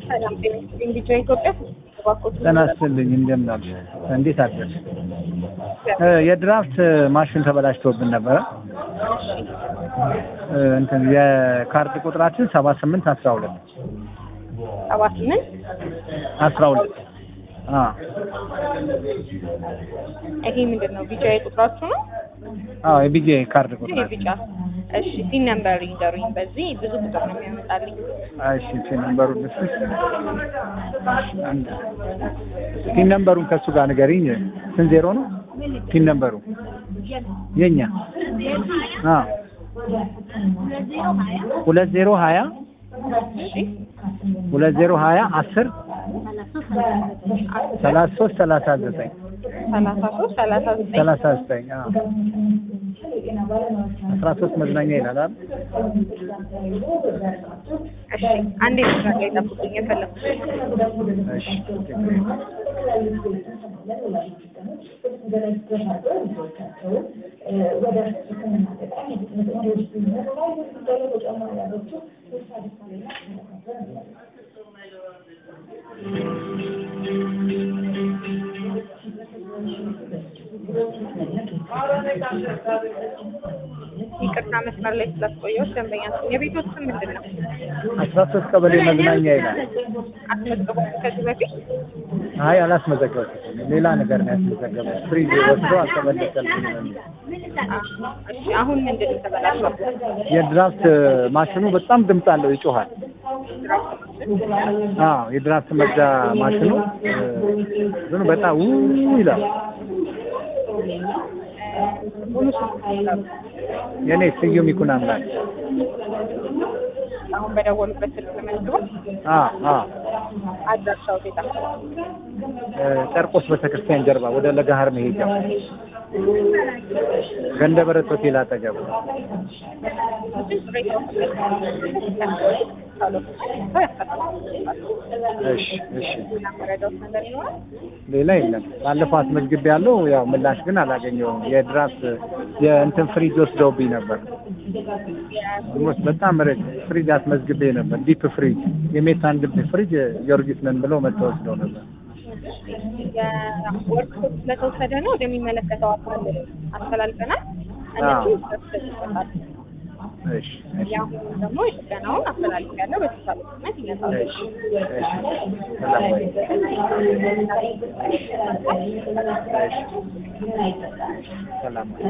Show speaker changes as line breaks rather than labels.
ሰላም ጤና ይስጥልኝ። ቢጫ ኢትዮጵያ እባክዎት
ጤና ይስጥልኝ። እንደምን አሉ? እንዴት አደርሽ? የድራፍት ማሽን ተበላሽቶብን ነበረ። እንትን የካርድ ቁጥራችን ሰባ ስምንት አስራ ሁለት
ሰባ ስምንት
አስራ ሁለት
ይሄ ምንድን ነው? ቢጫ ቁጥራችሁ ነው?
አዎ የቢጄ ካርድ
ይሄ
ቁጥራችን
ቢጫ። እሺ ሲን ነምበር ይንገሩኝ። በዚህ ብዙ ቁጥር ነው የሚያመጣልኝ።
እሺ ፒን ነምበሩ ልስጥሽ። አንድ ፒን ነምበሩን ከሱ ጋር ንገሪኝ። ስንት ዜሮ ነው ፒን ነምበሩ? የኛ አዎ ሁለት ዜሮ ሀያ
እሺ
ሁለት ዜሮ ሀያ አስር ሰላሳ ሶስት ሰላሳ ዘጠኝ
ሰላሳ ሶስት ሰላሳ ዘጠኝ
ሰላሳ ዘጠኝ አዎ አስራ ሶስት መዝናኛ ይላል አይደል?
እሺ አንዴ ስራ ላይ ጠብቁኝ። የፈለኩት
እሺ
ይቅርታ መስመር ላይ ስላስቆየሁት ደንበኛ ስም የቤቶት ስም ምንድን ነው?
አስራ ሶስት ቀበሌ መዝናኛ ይላል።
አስመዝግቦት ከዚህ በፊት
አይ አላስመዘገበትም። ሌላ ነገር ነው ያስመዘገበው። ፍሪጅ ወስዶ አልተመለሰልኝም የሚል
እሺ አሁን ምንድን ነው የተበላሸው?
የድራፍት ማሽኑ በጣም ድምፅ አለው፣ ይጮሃል። አዎ የድራፍት መግዣ ማሽኑ እንትኑ በጣም ው ይላል።
ሙሉ ስም ይንገሩ።
የኔ ስዩም ይኩን አምላክ።
አሁን በደወሉበት ስልክ ተመዝግቦ
አዎ አዎ
አድራሻው ቤት
ጨርቆስ ቤተክርስቲያን ጀርባ ወደ ለጋሃር መሄጃው ገንደ በረት ሆቴል አጠገብ እሺ እሺ ሌላ የለም። ባለፈው አስመዝግቤ ያለው ያው ምላሽ ግን አላገኘውም። የድራፍት የእንትን ፍሪጅ ወስደውብኝ ነበር። ኦልሞስት በጣም ረጅ ፍሪጅ አስመዝግቤ ነበር። ዲፕ ፍሪጅ የሜታን ዲፕ ፍሪጅ ጊዮርጊስ ነን ብለው መጥተው ወስደው ነበር።
ወርክሾፕ ስለተወሰደ ነው ወደሚመለከተው አካል አስተላልፈናል። እነሱ ይሰጣል።
እሺ እሺ
የአሁኑ ደግሞ የጥገናውን አስተላልፍ ያለው በተሳለ ፍጥነት ይነሳል።
እሺ እሺ ሰላም ወይ ሰላም